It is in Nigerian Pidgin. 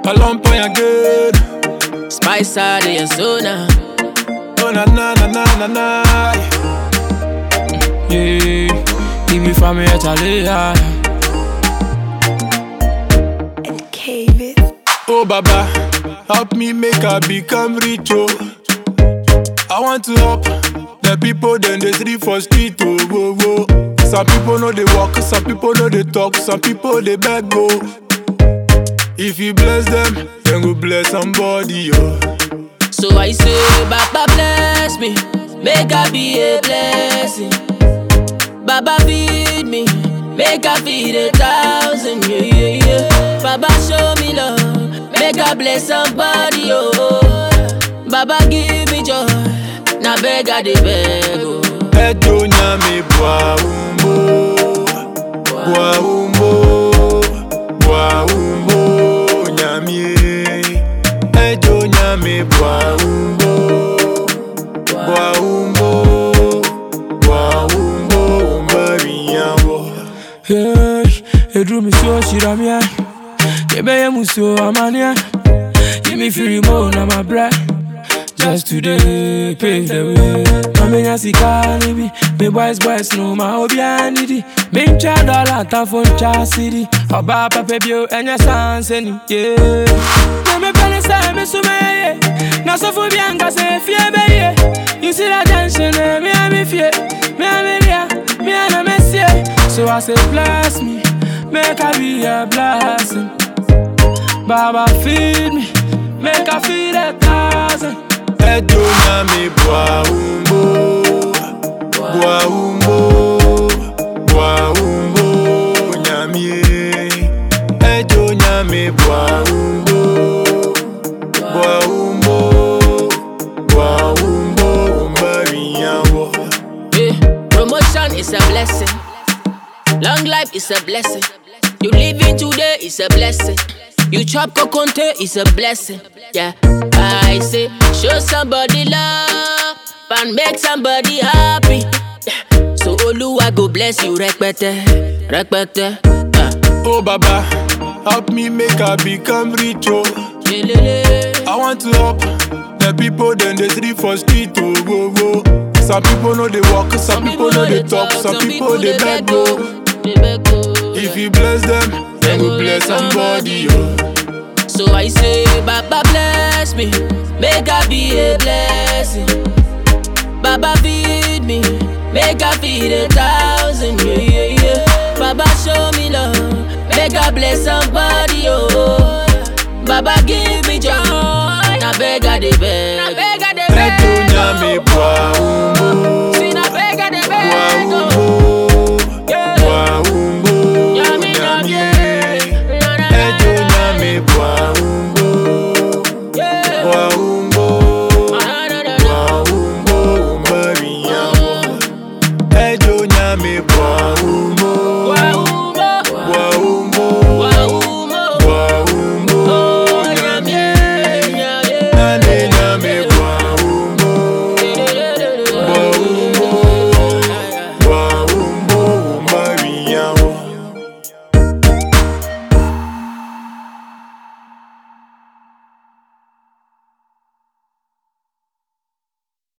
Alumpa again. Spice out of your zona. Oh na na na na na na. Yeah, give me from here to lay and cave it. Oh Baba, help me make I become rich oh. I want to help the people then they sleep for street oh whoa, whoa. Some people know they walk, some people know they talk, some people they beg go. If you bless them, then go bless somebody oh. So I say, Baba bless me, make I be a blessing. Baba feed me, make I feed a thousand, yeah, yeah, yeah. Baba show me love, make I bless somebody, oh. Baba give me joy, now beg I dey beg, oh. Ejo nyame bwa umbo, bwa umbo, bwa umbo nyame. Ejo nyame bwa umbo, bwa umbo, bwa umbo umbariyawo. Hey, edru mi so shira mi ai. Kebe ye mu so amania. Give me free mo na my bread. Just today, pave the way. Mame nya sika ni bi. Me boys boys no ma obi anidi. Me ncha dollar ta phone cha city. Oba papa bio enya sanse ni. Yeah. Na me pele sa me so me ye. Na so fu bi anga se fie be ye. You see that tension eh, me a me fie. Me a me dia. Me a na me see. So I say bless me. Make I be a blessing. Baba feed me. Make I feed a thousand. Ejo nyame bwa umbo, bwa umbo, bwa umbo nyame. Ejo nyame bwa umbo, bwa umbo, bwa umbo umbariyawo. Yeah. Promotion is a blessing. Long life is a blessing. You living today is a blessing. You chop coconte is a blessing. Yeah. I say, show somebody love and make somebody happy. Yeah. So Oluwa go bless you, rekpete, rekpete. Yeah. Oh Baba, help me make I become rich oh. Lelele. I want to help the people then they sleep for street oh whoa, whoa. Some people know they walk, some, people know they talk, some people they beg go. They beg go. If you bless them, then go bless somebody oh. So I say, Baba bless me, make I be a blessing. Baba feed me, make I feed a thousand, yeah, yeah, yeah. Baba show me love, make I bless somebody, oh. Baba give me joy,